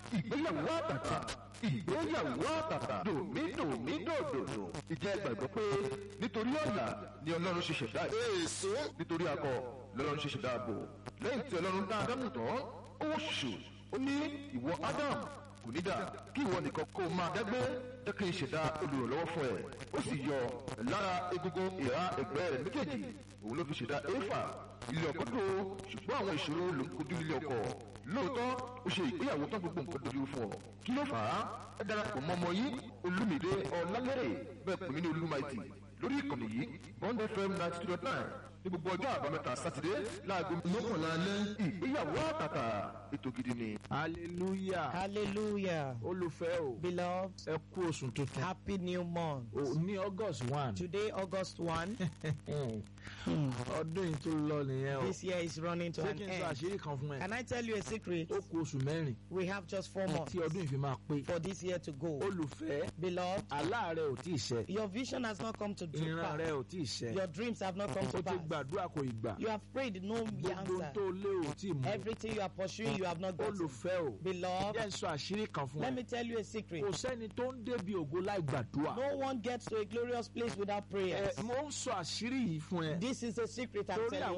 ìgbéyàwó àtàtà ìgbéyàwó àtàtà dòmídòmídòdòdò ìjẹ́ gbàgbọ́ pé nítorí ọ̀la ni ọlọ́run ṣe ṣẹ̀dá èso nítorí akọ lọ́lọ́run ṣe ṣẹ̀dá ààbò lẹ́yìn tí ọlọ́run dá ádámù tán ó ṣù ó ní ìwọ ádámù kò ní dà kí ìwọ nìkan kó o máa dẹ́gbẹ́ jẹ́ kí n ṣẹ̀dá olùrànlọ́wọ́ fún ẹ ó sì yọ lára egungun ìhà ẹ̀gbẹ́ rẹ̀ méjèèjì òun ló fi ṣẹ̀dá éfà ilé ọkọ tó ṣùgbọ́n àwọn ìṣòro ló ń kojú ilé ọkọ lóòótọ́ ó ṣe ìgbéyàwó tán gbogbo nǹkan dojú fún ọ kí ló fà á ẹ darapọ̀ mọ́ ọmọ yìí olúmìdé ọ̀làlẹ́rẹ̀ bẹ́ẹ̀ pè mí ní olúmaìtì lórí ìkànnì yìí bond fm ninety two dot nine ní gbogbo ọjọ́ àbámẹ́ta sátidé láago mọ́kànlá alẹ́ ìgbéyàwó àtàtà ètò gidi ni. hallelujah Hallelujah. olùfẹ́ o Beloved, ẹ kú oṣù tuntun happy new month. o ní august one Today, August 1, ọdún yìí tó lọ nìyẹn o this year is running to ṣé an kí n sọ end. àṣírí kan fún ẹ Can I tell you a secret? ó kú oṣù mẹ́rin We have just four months tí ọdún yìí fi máa pé for this year to go. olùfẹ́ Beloved, aláàárẹ̀ ò tí ì ṣẹ your vision has not come to to ìran rẹ pass. ò tí ì ṣẹ Your dreams have not come o to ti pass. gbàdúrà kò ì gbà You have prayed, no gbogbo ohun answer. tó lé ò tí ì mú Everything you are pursuing, you have not gotten. olùfẹ́ o Beloved, jẹ́ n sọ àṣírí kan fún let ẹ me tell you a secret. kò sẹ́ni tó ń débi ògo láì gbàdúrà No one gets to a glorious place without ẹ prayers. mo ń sọ àṣírí yìí fún ẹ This is a secret I'm torí telling you.